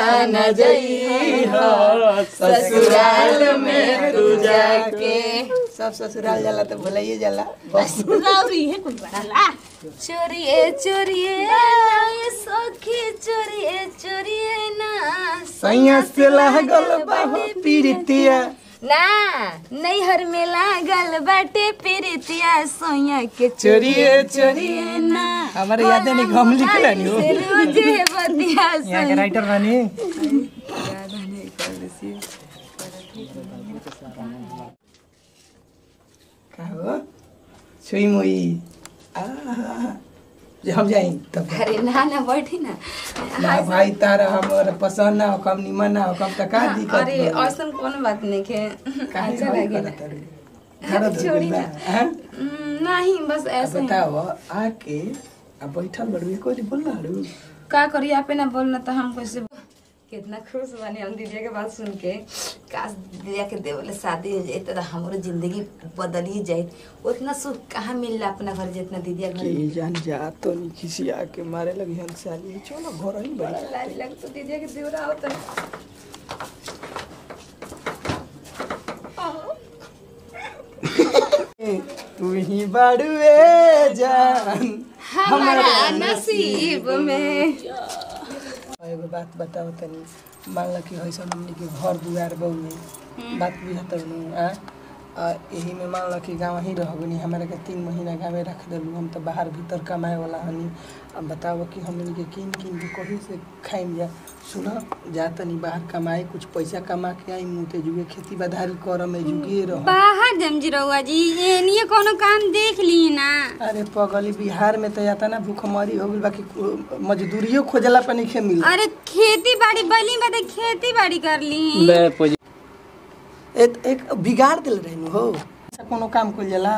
न जइहा ससुराल में तू जाके सब ससुराल जाला तो भुलाइए जाला बस राउरी है कुल बड़ा चोरिए चोरिए ये सखी चोरिए चोरिए ना सैया से लागल बाहो पीरितिया ना नैहर में लागल बाटे प्रीतिया सोया के चोरिए चोरिए ना हमारे याद नहीं हम लिख लेनी हो से रोजे बतिया यहाँ के राइटर रानी का हो छुई मुई आहा जे हम जाई तब अरे ना ना बैठी ना ना भाई तारा हमर पसंद ना हो कम निमन ना हो कम त का दिक्कत अरे बा? ऐसा कोनो बात नहीं के काहे अच्छा भाई लगेला करत अरे? घर धो छोड़ी गइल बा, ना। हैं? हम्म, नहीं बस अब ऐसे ही बताओ आके अब बैठल बड़ू कोई बोल रहा का करी आपे ना बोलना तो हम कैसे कितना खुश बनी हम दीदिया के बात सुन के काश दीदिया के देवले शादी हो जाए तो हमारो जिंदगी बदल ही जाए उतना सुख कहाँ मिलला अपना घर जितना दीदिया घर के जान जा तो नहीं किसी आके मारे लगी हम साली चलो घर ही बड़ी लाज लग तो दीदिया के देवरा होता तू ही बड़ुए जान हमारा नसीब में एगो बात बताओ तनी मान लो कि ऐसा हमने के घर दुआर बहु बात बुझत आ आ यही में मान लो कि गाँव ही रहबनी हमारे के तीन महीना गाँवे रख दिलू हम तो बाहर भीतर कमाए वाला हनी अब बताओ कि हमने के किन किन के कहीं से खाइम जा सुनो जा तनी बाहर कमाए कुछ पैसा कमा के आई मुँह ते जुगे खेती बाधारी कर में जुगे रह बाहर जमजी रहुआ जी ये नहीं कोनो काम देख ली ना अरे पगली बिहार में तो याता ना भूखमरी हो गइल बाकी कु- मजदूरियो खोजला पे नहीं मिल अरे खेती बाड़ी बली में तो खेती बाड़ी कर ली एक एक बिगाड़ दिल रहनु हो ऐसा कोनो काम कइल जाला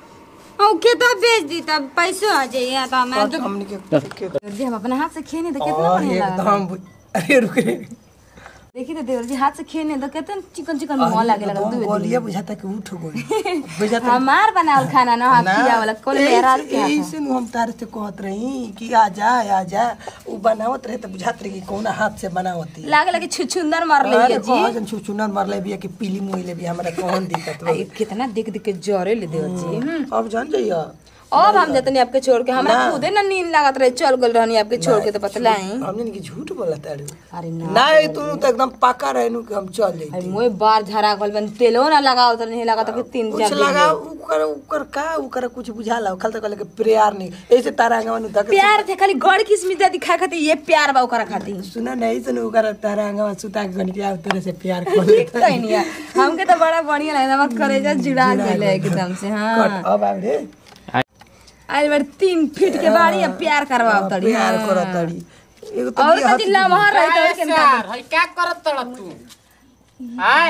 और खेता बेच दी तब पैसो आ जाइए तो मैं कत हमनी के के जी हम अपने हाथ से खेने तो कितना और बढ़िया लगा एकदम बु- अरे रुक रे देखी तो देवर जी हाथ से खेने तो कितना चिकन चिकन मुंह लागे लगा एकदम दू गोलिया बुझाता कि उठ गई बुझाता हमार बनावल खाना ना हाथ पिया वाला कोल मेरा के हाथ ऐसे नु हम तारे से कहत रही कि आ जा आ जा उ बनावत रहे त बुझात रहे कि कौन हाथ से बनावती लागे लगे छुछुंदर मार ले अरे जी कहन छुचुनर मरले बिया कि पीली मुइले बिया हमरा कौन दिक्कत बा आई, कितना देख देख के जरे ले देवर जी हम्म। अब जान जइया अब हम जतनी आपके छोड़ के हमरा खुदे ना नींद लागत रहे चल गल रहनी आपके छोड़ के तो बतलाई हमने कि झूठ बोला तारू अरे ना नहीं तू तो एकदम पक्का रहनु कि हम चल जाई अरे मोए बार झरा गल बन तेलो ना लगाओ तो नहीं लगा तो कि तीन कुछ चार दिन लगा उकर उकर का उकर कुछ बुझाला खल तक के प्यार नहीं ऐसे तारा अंगवा तक प्यार थे खाली गड़ किस्मित दा दिखा खाती ये प्यार बा ओकरा खाती सुना नहीं सुन उकर तारा अंगवा सुता के गन के आव तेरे से प्यार कर ले कहीं नहीं है। हमके तो बड़ा बढ़िया लगे हमार कलेजा जुड़ा गेले एकदम से हाँ कट अब आव रे आज बार तीन फीट के बाड़ी अब प्यार करवाओ तड़ी प्यार कर तड़ी एगो तो और बिया कति लमहर रही तो के यार हई क्या करत तड़ तू हाय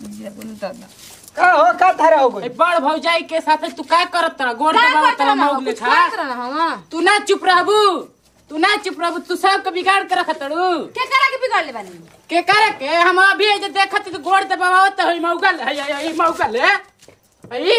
का हो का तारा हो गई ए बड़ भौजाई के साथ तू का करत तड़ गोड़ दबाव तड़ मौग ले खा तू ना चुप रहबू तू ना चुप रहबू तू सबके बिगाड़ के रख तड़ू के करा के बिगाड़ ले बानी के करे के हम अभी जे देखत तो गोड़ दबावत हई मौगल हई हई मौगल है हई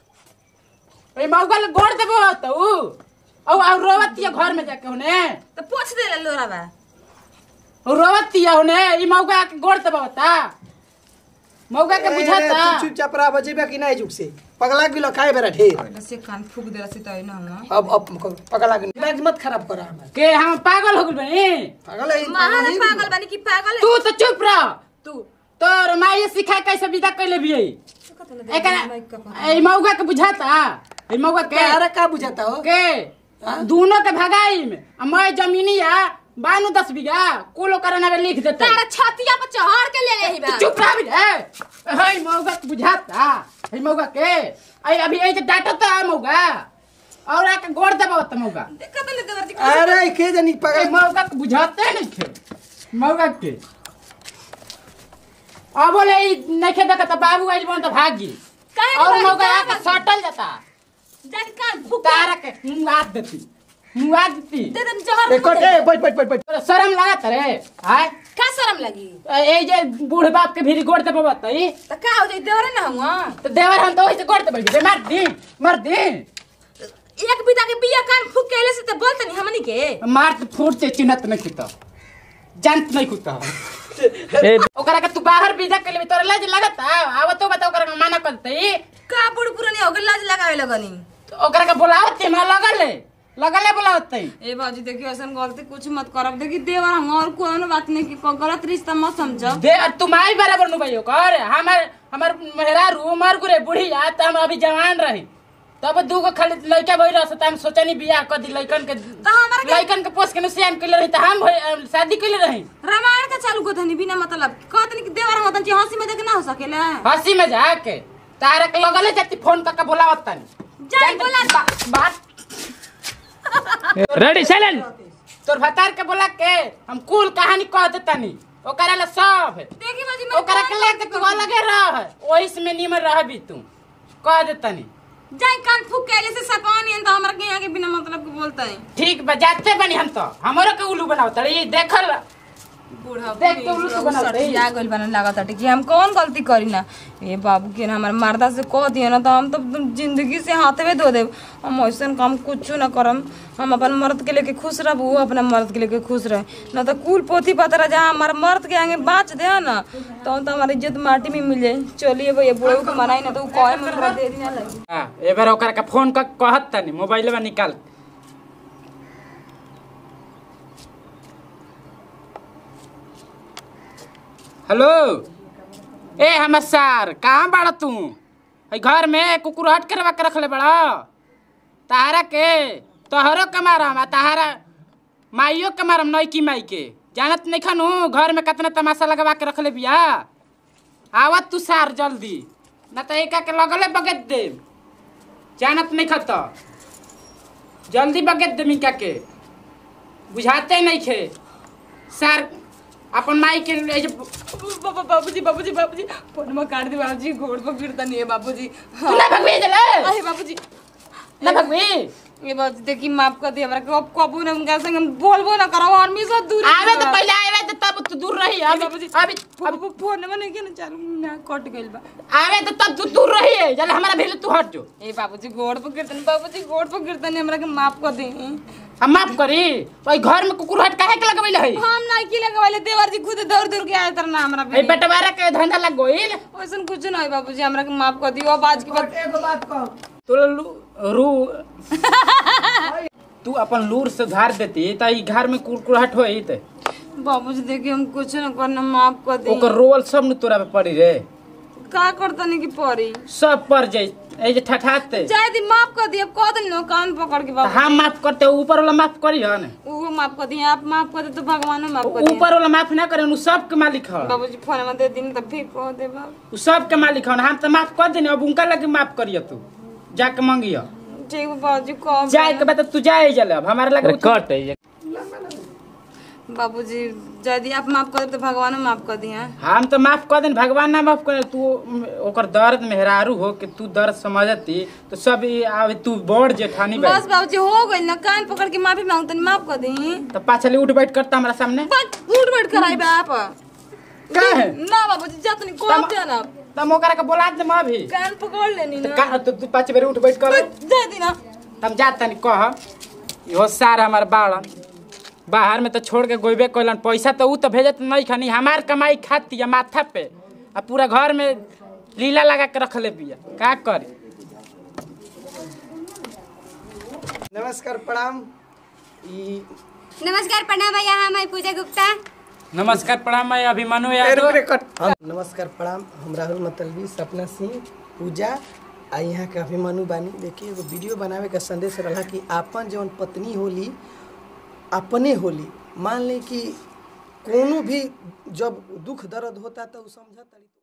हई मौगल गोड़ दबावत ऊ औ और रोवत ये घर में जाके होने तो पूछ दे ले लोरा बा और रोवत ये होने ई मौगा के गोड़ दबावता मौगा के बुझाता तू चुपचाप रह बजेबा कि नहीं जुग से पगला गिलो खाए बेरा ढेर से कान फूक देला से तो ना हम अब अब पगला के दिमाग मत खराब करा हमार के हम पागल हो गइल बनी पागल है महान पागल बानी की पागल है तू तो चुप रह तू तोर माई सिखा कैसे विदा कैले भी एकरा ए मौगा के बुझाता ए मौगा के तारा का बुझाता हो के दोनों के भगाई में आ मैं जमीनिया बानू दस बीघा कुल ओकर नामे लिख देता तारा छतिया पर चढ़ के ले आई बा चुप रह भी रे हई मौगा के बुझाता हई मौगा के आई अभी ए जे डाटा तो आ मौगा और आके गोड़ दबाव त मौगा देखत ले देवर जी अरे के जानी ए पगल मौगा के बुझाते नहीं थे मौगा के अब बोले ई नइखे देखत बाबू आइल बन त भागी काहे के और भागी? मौगा काहे आके भागी? सटल जाता जाके कान फूक तारा के मुआ देती मुआ देती दे दे जहर ए कोटे बैठ बैठ बैठ बैठ तोरा शरम लागत रे हाय का शरम लगी ए जे बूढ़ बाप के भीरी गोड़ दे बतई तो का हो जाई देवरे ना हुआ तो देवर हम तो वैसे गोड़ दे बैठ मार दी मार दी एक बिता के बिया कान फूक के ले से तो बोलत नहीं हमनी के मार तो फूट से चिन्हत नहीं की तो जानत नहीं कुछ ओकरा के तू बाहर विदा के लिए तोरा लाज लगता आव तो बता ओकरा के मना करते का बुढ़ पुरानी हो गई लाज लगावे लगनी ओकरा के बुलावत हमरा लगल है लगल है बुलावत ए बाजी देखियो ऐसा गलती कुछ मत करब देखी देवर हम और कोनो बात नहीं की को गलत रिश्ता मत समझब दे तुम आई बराबर नु भाई ओकर हमर हमर मेहरारू उमर गुरे बुढ़िया त हम अभी जवान रही तब दूगो खाली लड़का भई रह त हम सोचनी बियाह कर दी लड़कन के तो हमरा के लड़कन के पोस के नुसियान कइले रही त हम भई- शादी कइले रही रामायण का चालू को धनी बिना मतलब कहतनी कि देवर हम तनी हंसी मजाक ना हो सकेला हंसी में जाके तारा के लगले जाती फोन करके बुलावत तनी जाई बोला बा- बात रेडी साइलेंट तोर भतार के बोला के हम कुल कहानी कह देतनी ओकरा ला सब है देखी बाजी मैं ओकरा के लेके तू अलगे रह ओही में निमन रहबी तू कह देतनी जाई कान फूक के जैसे सपानी है तो हमरा के यहाँ के बिना मतलब के बोलता है ठीक बा जाते बनी हम तो हमरो के उल्लू बनाओ तड़ी देखल बूढ़ा देख के उल्लू तो बना दे। या गइल बना लागत कि हम कौन गलती करी ना ए बाबू के ना हमार मर्दा से कह दिए ना तो हम तो जिंदगी से हाथवे धो देब हम ऐसन काम कुछ ना करम हम अपन मर्द के लेके खुश रहब वो अपना मर्द के लेके खुश रहे ना तो कुल पोथी पतरा जहाँ हमारे मर्द के आगे बाँच दे ना तो तो हमारी इज्जत माटी में मिल जाए चलिए भैया बुढ़ऊ के मनाई ना तो वो कहे में हमरा दे दिया लगी हां एबार ओकरा के फोन कर कहत तनी मोबाइल में निकाल हेलो ए हमर सार कहाँ बाड़ा तू हई घर में कुकुर हट करवा के रखले बड़ा तारा के तोहरो के मारम आ तारा माइयो के मारम नईकी माई के जानत नहीं खनू घर में कितना तमाशा लगवा के रखले बिया आवत तू सार जल्दी ना तो एका के लगले बगेत दे जानत नहीं खत जल्दी बगेत दे मिका के बुझाते नहीं खे सार अपन माई के ले जे- बाबा बाबूजी बाबूजी बाबूजी फोन में काट दे बाबूजी घोड़ पर गिरता नहीं है बाबूजी तू ना भगवे जले अरे बाबूजी ना भगवे ये बात देखी माफ कर दिया हमरा कब कबू ने उनका संग बोलबो ना करो और हमेशा दूर आवे तो पहले आवे तो तब तू दूर रही अभी बाबूजी अभी अब फोन में नहीं ना चालू ना कट गइल बा आवे तो तब तू दूर रही है जल हमारा भेल तू हट जो ए बाबूजी गोड़ पर गिरतन बाबूजी गोड़ पर गिरतन हमरा के माफ कर दे हम माफ करी भाई घर में कुकुर हट काहे के लगवैले है हम ना की लगवाले देवर जी खुद दौड़ दौड़ के आए तर ना हमरा ए पे बटवारा के धंधा लग गइल वैसन कुछ ना है बाबूजी हमरा के माफ कर दियो अब आज के बाद एगो बात कह तू लू रू तू अपन लूर से धार देती त ई घर में कुरकुराहट होई त बाबूजी देखिए हम कुछ ना करना माफ कर दे ओकर रोल सब न तोरा पे पड़ी रे का करतनी की परी सब पर जाई ए जे ठठाते चाहे दी माफ कर दिए अब कह दिन नो कान पकड़ के त बाबू हम माफ करते ऊपर वाला माफ करी हन वो माफ कर दिए आप माफ कर दे तो भगवान माफ कर दिए ऊपर वाला माफ ना करे उ सब के मालिक हन बाबूजी फोन में दे दिन तब फिर कह दे बाबू उ सब के मालिक हन हम त माफ कर देनी अब उनका लगे माफ करियो तू जाके मांगियो ठीक बा बाबूजी कह जाए के बाद तू जाए जले अब हमारे लगे कट है बाबूजी यदि आप माफ कर दे तो भगवान माफ कर दिए हम तो माफ कर देन भगवान ना माफ करे तू ओकर दर्द मेहरारू हो कि तू दर्द समझती तो सब ई आवे तू बड़ जेठानी बा बस बाबूजी हो गई ना कान पकड़ के माफी मांगतनी माफ कर दी तो पाछली उठ बैठ करता हमारा सामने बस उठ बैठ कर आई बा आप का है ना बाबूजी जातनी को तम- जाना तम ओकरा के बोला दे मां भी कान पकड़ लेनी तो ना का तो तू पाँच बेर उठ बैठ कर दे दी ना हम जात तनी कह इहो सार हमार बाड़न बाहर में तो छोड़ के गोइबे कइलन पैसा तो ऊ तो भेजत नहीं खनी हमार कमाई खाती है माथा पे आ पूरा घर में लीला लगा के रख ले बिया का करी नमस्कार प्रणाम ई नमस्कार प्रणाम भैया हम है पूजा गुप्ता नमस्कार प्रणाम मैं अभिमन्यु ए, यादव रुक रे, कट। हम- नमस्कार प्रणाम हम राहुल मतलबी सपना सिंह पूजा आ यहाँ के अभिमन्यु बानी देखिए एगो वीडियो बनावे का संदेश रहा कि आपन जौन पत्नी होली अपने होली मान ली कि कोनो भी जब दुख दर्द होता तो उ समझता